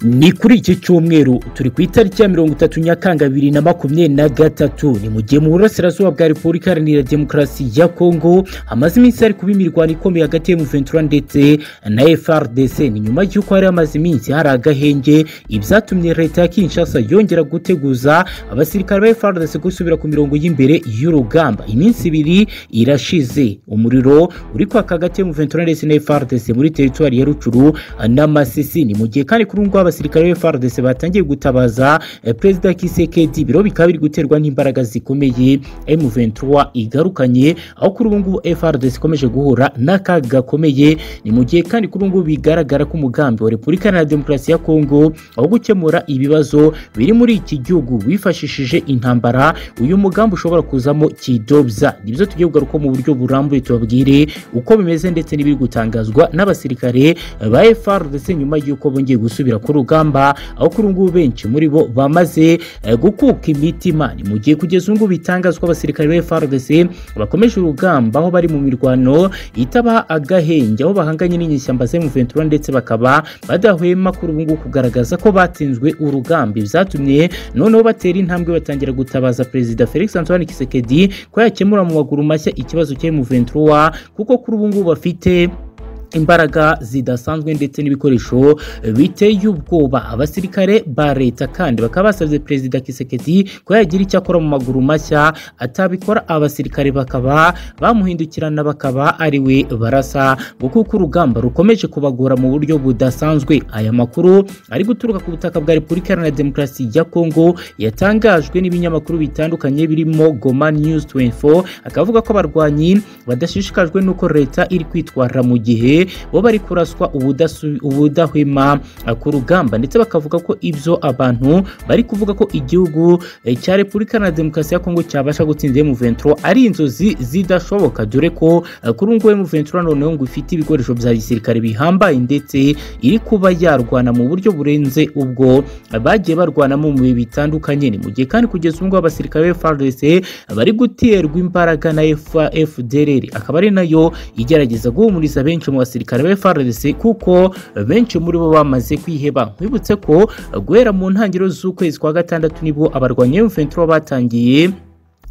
ni kuri iki cyumweru turi ku itariki ya mirongo itatu nyakanga bibiri na makumyabiri na gatatu ni mu gihe mu burasirazuba bwa repubulika iharanira demokarasi ya kongo hamaze iminsi hari kuba imirwano ikomeye hagati ya muventura ndetse na frdc ni nyuma y'uko hari hamaze iminsi hari agahenge ibyatumye leta ya kinshasa yongera guteguza abasirikare ba frdc gusubira ku mirongo y'imbere y'urugamba iminsi ibiri irashize umuriro uri kwaka hagati ya muventura ndetse na frdc muri teritwari ya rucuru n'amasisi ni mu gihe kandi kuri ngubu abasirikare ba frdc batangiye gutabaza eh, perezida kisekedi biro bikaba biri guterwa n'imbaraga zikomeye m23 igarukanye aho kuri ubu ngubu frdc ikomeje guhura n'akaga gakomeye ni mu gihe kandi kuri ubu ngubu bigaragara ko umugambi wa repubulika iharanira demokarasi ya kongo aho gukemura ibibazo biri muri iki gihugu wifashishije intambara uyu mugambi ushobora kuzamo kidobya nibyo tugiye kugaruka mu buryo burambuye tubabwire uko bimeze ndetse n'ibiri gutangazwa n'abasirikare ba frdc nyuma y'uko bongeye gusubira ku rugamba aho kuri ubu ngubu benshi muri bo bamaze eh, gukuka imitima ni mu gihe kugeza ubu ngubu bitangazwa abasirikare ba frdc bakomeje urugamba aho bari mu mirwano itaba agahenge aho bahanganye n'inyeshyamba za M23 ndetse bakaba badahwema kuri ubu ngubu kugaragaza ko batsinzwe urugamba byatumye noneho batera intambwe batangira gutabaza perezida Felix Antoine Kisekedi ko yakemura mu maguru mashya ikibazo cya M23 kuko kuri ubu ngubu bafite imbaraga zidasanzwe ndetse n'ibikoresho biteye ubwoba abasirikare ba leta kandi bakaba basabye perezida kisekedi ko yagira icyo akora mu maguru mashya atabikora abasirikare bakaba bamuhindukirana bakaba ari we barasa ngo kuko urugamba rukomeje kubagora mu buryo budasanzwe aya makuru ari guturuka ku butaka bwa repubulika iharanira demokarasi ya kongo yatangajwe n'ibinyamakuru bitandukanye birimo goma news 24 akavuga ko abarwanyi badashishikajwe n'uko leta iri kwitwara mu gihe bo bari kuraswa ubudasu- ubudahwema eh, ku rugamba ndetse bakavuga ko ibyo abantu bari kuvuga ko igihugu eh, cya repubulika na demokarasi ya kongo cyabasha gutsinda M23 ari inzozi zidashoboka dore ko eh, kuri ubu ngubu M23 noneho ngo ifite ibikoresho bya gisirikare bihambaye ndetse iri kuba yarwana mu buryo burenze ubwo eh, bagiye barwanamo mu bihe bitandukanye ni mu gihe kandi kugeza ubu ngubu abasirikare ba FARDC bari guterwa imbaraga na F- FDLR akaba ari nayo igerageza guhumuriza benshi mu basirikare ba FARDC kuko benshi muri bo bamaze kwiheba nkwibutse ko guhera mu ntangiriro z'ukwezi kwa gatandatu nibwo abarwanya M23 batangiye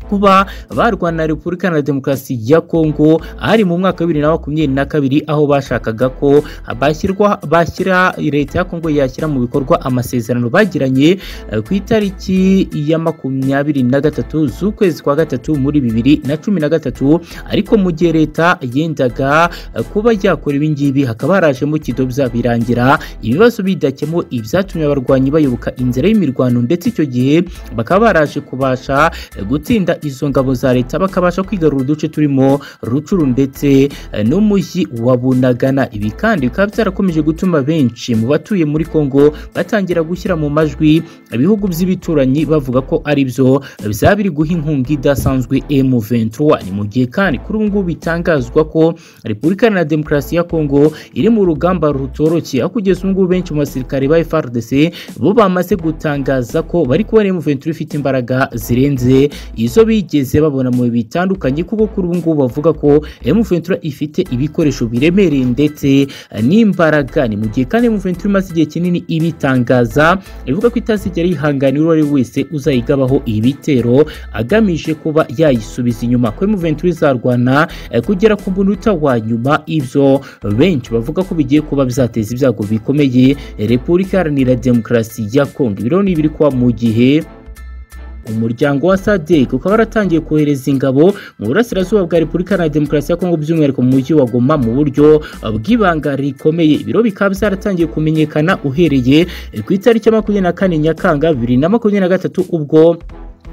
kuba barwana na repubulika iharanira demokarasi ya kongo ari mu mwaka wa bibiri na makumyabiri na kabiri aho bashakaga ko bashyirwa bashyira leta ya kongo yashyira mu bikorwa amasezerano bagiranye eh, ku itariki ya makumyabiri na gatatu z'ukwezi kwa gatatu muri bibiri na cumi na gatatu ariko mu gihe leta yendaga eh, kuba yakora ibingibi hakaba harajemo kidobya birangira ibibazo bidakemo ibyatumye abarwanyi bayoboka inzira y'imirwano ndetse icyo gihe bakaba baraje kubasha eh, gutsinda kurinda izo ngabo za leta bakabasha kwigarura uduce turimo rucuru ndetse eh, n'umujyi wa bunagana ibi kandi bikaba byarakomeje gutuma benshi mu batuye muri kongo batangira gushyira mu majwi ibihugu by'ibituranyi bavuga ko ari byo byaba biri guha inkunga idasanzwe M23 ni mu gihe kandi kuri ubu ngubu bitangazwa ko repubulika iharanira demokarasi ya kongo iri mu rugamba rutoroshye aho kugeza ubu ngubu benshi mu basirikare ba FARDC bo bamaze gutangaza ko bari kubona M23 ifite imbaraga zirenze izo izo bigeze babona mu bihe bitandukanye kuko kuri ubu ngubu bavuga ko M23 ifite ibikoresho biremereye ndetse eh, n'imbaraga ni mu gihe kandi M23 imaze igihe kinini ibitangaza ivuga ko itazigera yihanganira uwo ari we wese uzayigabaho ibitero agamije kuba yayisubiza inyuma ko M23 izarwana eh, kugera ku munota wa nyuma ibyo benshi bavuga ko bigiye kuba byateza ibyago bikomeye eh, Repubulika Iharanira Demokarasi ya Kongo ibiro ni ibiri kuba mu gihe umuryango wa sadek ukaba waratangiye kohereza ingabo mu burasirazuba bwa repubulika na demokarasi ya kongo by'umwihariko mu mujyi wa goma mu buryo bw'ibanga rikomeye ibiro bikaba byaratangiye kumenyekana uhereye ku itariki ya makumyabiri na kane nyakanga bibiri na makumyabiri na gatatu ubwo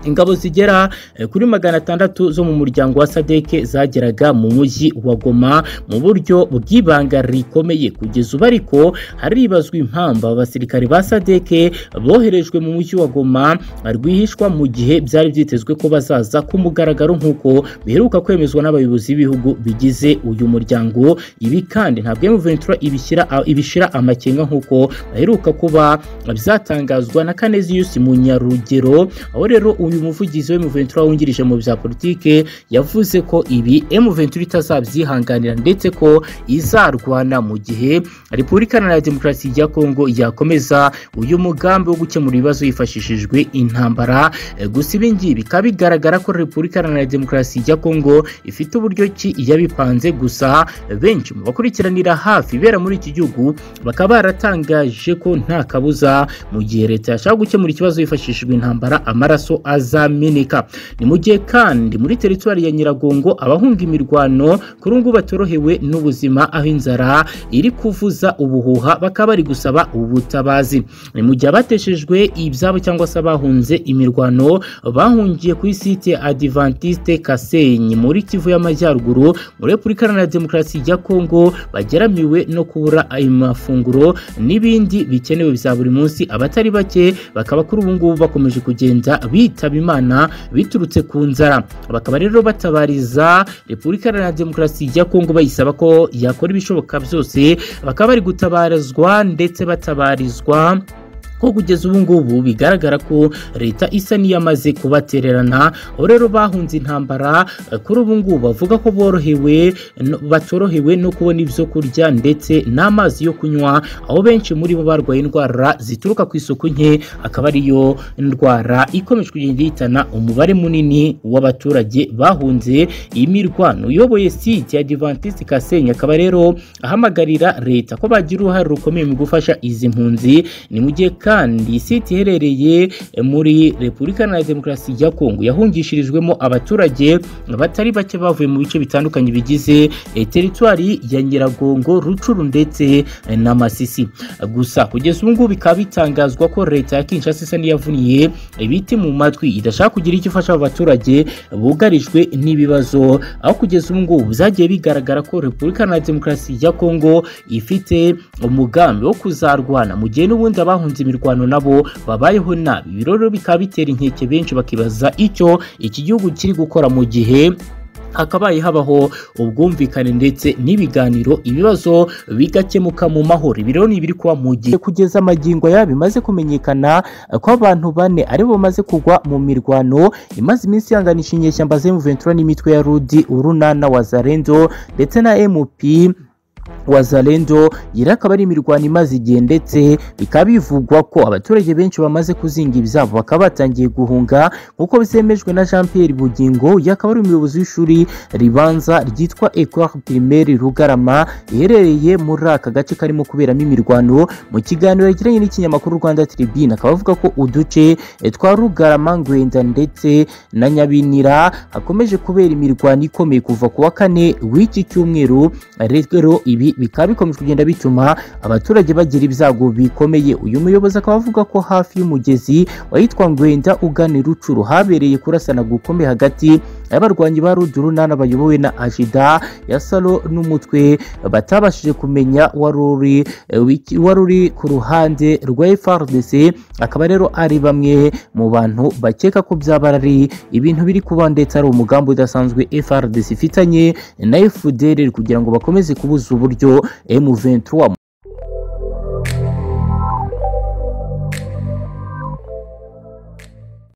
ingabo zigera eh, kuri magana atandatu zo mu muryango wa sadeke zageraga mu mujyi wa goma mu buryo bw'ibanga rikomeye kugeza ubu ariko haribazwa impamvu abasirikare ba sadeke boherejwe mu mujyi wa goma rwihishwa mu gihe byari byitezwe ko bazaza ku mugaragaro nk'uko biheruka kwemezwa n'abayobozi b'ibihugu bigize uyu muryango ibi kandi ntabwo M23 ibishyira ibishira amakenga nk'uko baheruka kuba byatangazwa na Kanezi Yusi Munyarugero aho rero uyu muvugizi w'M23 wungirije mu bya politike yavuze ko ibi M23 itazabyihanganira ndetse ko izarwana mu gihe Repubulika Iharanira Demokarasi ya Kongo yakomeza uyu mugambi wo gukemura ibibazo hifashishijwe intambara E, gusa ibi ngibi bikaba bigaragara ko Repubulika Iharanira Demokarasi ya Kongo ifite uburyo ki yabipanze gusa benshi mu bakurikiranira hafi ibera muri iki gihugu bakaba baratangaje ko nta kabuza mu gihe leta yashaka gukemura ikibazo hifashishijwe intambara amaraso azameneka ni mu gihe kandi muri teritwari ya nyiragongo abahunga imirwano kuri ubu ngubu batorohewe n'ubuzima aho inzara iri kuvuza ubuhuha bakaba bari gusaba ubutabazi ni mu gihe abateshejwe ibyabo cyangwa se abahunze imirwano bahungiye kuri site adivantiste kasenyi muri kivu y'amajyaruguru muri repubulika iharanira demokarasi ya kongo bageramiwe no kubura ayo mafunguro n'ibindi bikenewe bya buri munsi abatari bake bakaba kuri ubu ngubu bakomeje kugenda bitaba imana biturutse ku nzara bakaba rero batabariza repubulika iharanira demokarasi ya kongo bayisaba ko yakora ibishoboka byose bakaba bari gutabarizwa ndetse batabarizwa ko kugeza ubu ngubu bigaragara ko leta isa n'iyamaze kubatererana aho rero bahunze intambara eh, kuri ubu ngubu bavuga ko borohewe no- batorohewe no kubona ibyo kurya ndetse n'amazi yo kunywa aho benshi muri bo barwaye indwara zituruka ku isuku nke akaba ariyo ndwara ikomeje kugenda ihitana umubare munini w'abaturage bahunze imirwano uyoboye site ya Adventiste Kasenyi akaba rero ahamagarira leta ko bagira uruhare rukomeye mu gufasha izi mpunzi ni mu gihe kandi site iherereye muri repubulika iharanira demokarasi ya kongo yahungishirijwemo abaturage batari bake bavuye mu bice bitandukanye bigize eh, teritwari ya nyiragongo rucuru ndetse eh, na masisi gusa kugeza ubu ngubu bikaba bitangazwa ko leta ya kinshasa isa n'iyavuniye ibiti mu matwi idashaka kugira icyo ifasha abo baturage bugarijwe n'ibibazo aho kugeza ubu ngubu byagiye bigaragara ko repubulika iharanira demokarasi ya kongo ifite umugambi wo kuzarwana mu gihe n'ubundi abahunze imirwano nabo babayeho nabi ibiro rero bikaba bitera inkeke benshi bakibaza icyo iki gihugu kiri gukora mu gihe hakabaye habaho ubwumvikane ndetse n'ibiganiro ibibazo bigakemuka mu mahoro ibiro ni ibiri kuba mu gihe kugeza amagingo yabo bimaze kumenyekana eh, ko abantu bane aribo bamaze kugwa mu mirwano imaze iminsi yanganisha inyeshyamba z'M23 n'imitwe ya Rudi urunana wa Zarendo ndetse na MP wazalendo yari akaba ari imirwano imaze igihe ndetse bikaba bivugwa ko abaturage benshi bamaze kuzinga ibyabo bakaba batangiye guhunga nk'uko bisemejwe na jean pierre bugingo uyu akaba ari umuyobozi w'ishuri ribanza ryitwa ecole primaire rugarama riherereye muri aka gace karimo kuberamo imirwano mu kiganiro yagiranye n'ikinyamakuru rwanda tribune akaba avuga ko uduce eh, twa rugarama ngwenda ndetse na nyabinira hakomeje kubera imirwano ikomeye kuva ku wa kane w'iki cyumweru rero ibi bikaba bikomeje kugenda bituma abaturage bagira ibyago bikomeye uyu muyobozi akaba avuga ko hafi y'umugezi wahitwa ngwenda ugana i rucuru habereye kurasana gukomeye hagati y'abarwanyi ba rudurunana bayobowe na ajida ya salo n'umutwe batabashije kumenya wari uri eh, wiki- wari uri ku ruhande rwa FRDC akaba rero ari bamwe mu bantu bakeka ko byaba ari ibintu biri kuba ndetse ari umugambi udasanzwe FRDC ifitanye na FDL kugira ngo bakomeze kubuza uburyo M23